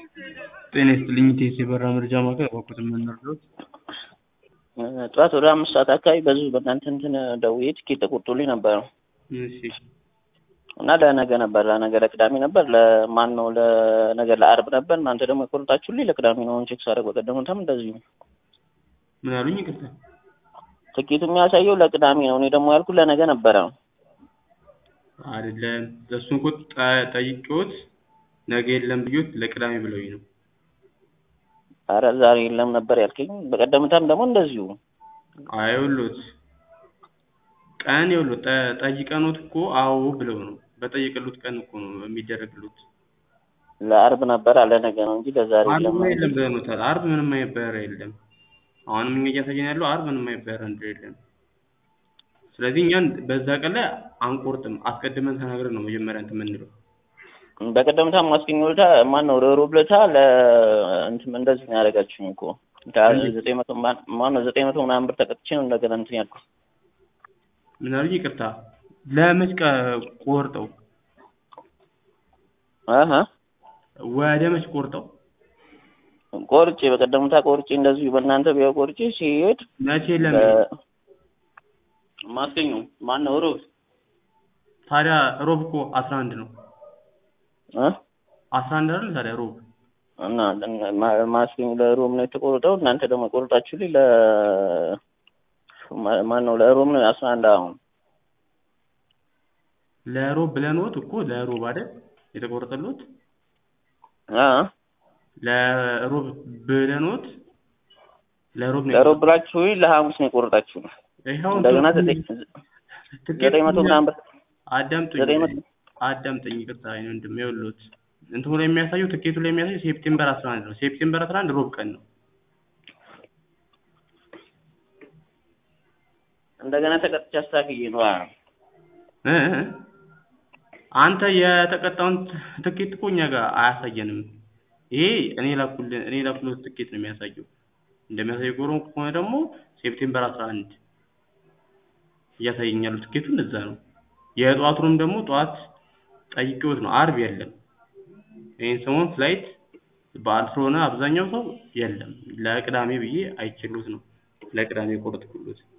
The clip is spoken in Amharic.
ጤና ይስጥልኝ ኢቴስ የበረራ መረጃ ማዕከል እባክዎትን ምን ልርዳዎት? ጠዋት ወደ አምስት ሰዓት አካባቢ በዚሁ በእናንተ እንትን ደውዬ ትኬት ተቆርጦልኝ ነበር እሺ እና ለነገ ነበር ለነገ ለቅዳሜ ነበር ለማን ነው ለነገ ለአርብ ነበር እናንተ ደግሞ የቆረጣችሁልኝ ለቅዳሜ ነው ቼክ ሳደርግ በቀደሙትም እንደዚሁ ምን አሉኝ? ይቅርታ ትኬቱ የሚያሳየው ለቅዳሜ ነው እኔ ደግሞ ያልኩት ለነገ ነበረ አይደለም እሱን እኮ ጠ- ጠይቄዎት ነገ የለም ብዬዎት ለቅዳሜ ብለውኝ ነው። አረ ዛሬ የለም ነበር ያልከኝ በቀደምታም ደግሞ እንደዚሁ አይ ይኸውልዎት ቀን ይኸውልዎት ጠ- ጠይቀንዎት እኮ አዎ ብለው ነው በጠየቅልዎት ቀን እኮ ነው የሚደረግልዎት። ለአርብ ነበር አለ ነገ ነው እንጂ ለዛሬ የለም አርብማ ነው የለም ብለውታል። አርብ ምንም አይነት በረራ የለም። አሁንም እኛ እያሳየን ያለው አርብ ምንም አይነት በረራ እንደሌለ ነው። ስለዚህ እኛን በዛ ቀን ላይ አንቆርጥም። አስቀድመን ተናግረን ነው መጀመሪያ እንትን የምንለው። በቀደምታ ማስገኘ ለታ ማን ነው ሮብ ለታ ለ እንትን እንደዚህ ነው ያደረጋችሁኝ እኮ ዘጠኝ መቶ ማን ነው ዘጠኝ መቶ ምናምን ብር ተቀጥቼ ነው እንደገና እንትን ያልኩት ምን አሉኝ? ይቅርታ ለመች ቀ- ቆርጠው አሀ ወደ መች ቆርጠው ቆርጬ በቀደምታ ቆርጬ እንደዚሁ በእናንተ ቢያው ቆርጬ ሲሄድ መቼ የለም ማስገኙ ማን ነው ሮብ ታዲያ ሮብ እኮ አስራ አንድ ነው እ አስራ አንድ አይደል ታዲያ ሮብ እና ማ- ማስገኙ ለሮብ ነው የተቆረጠው እናንተ ደግሞ ቆርጣችሁልኝ ለ ማ- ማን ነው ለሮብ ነው አስራ አንድ አሁን ለሮብ ብለንዎት እኮ ለሮብ አይደል የተቆረጠልዎት አ ለሮብ ብለንዎት ለሮብ ነው ለሮብ ብላችሁኝ ለሐሙስ ነው የቆረጣችሁ ይኸው እንደገና እንትኑ- ዘጠኝ ትኬት ዘጠኝ መቶ ምናምን ብር አዳምጡኝ ዘጠኝ መቶ አዳምጡኝ ይቅርታ የእኔ ወንድም ይኸውልዎት እንትኑ ላይ የሚያሳየው ትኬቱ ላይ የሚያሳየው ሴፕቴምበር አስራ አንድ ነው ሴፕቴምበር አስራ አንድ ሮብ ቀን ነው እንደገና ተቀጥቼ አስተካክዬ ነው አ እ እ አንተ የተቀጣውን ትኬት እኮ እኛ ጋር አያሳየንም ይሄ እኔ ላኩልህ እኔ ላኩልህ ትኬት ነው የሚያሳየው እንደሚያሳየው ጎሮ ከሆነ ደግሞ ሴፕቴምበር አስራ አንድ እያሳየኝ ያለው ትኬቱን እዛ ነው የጠዋቱንም ደግሞ ጠዋት ጠይቄዎት ነው አርብ የለም ይህን ሰሞን ፍላይት በዓል ስለሆነ አብዛኛው ሰው የለም ለቅዳሜ ብዬ አይችሉት ነው ለቅዳሜ ቆረጥኩሎት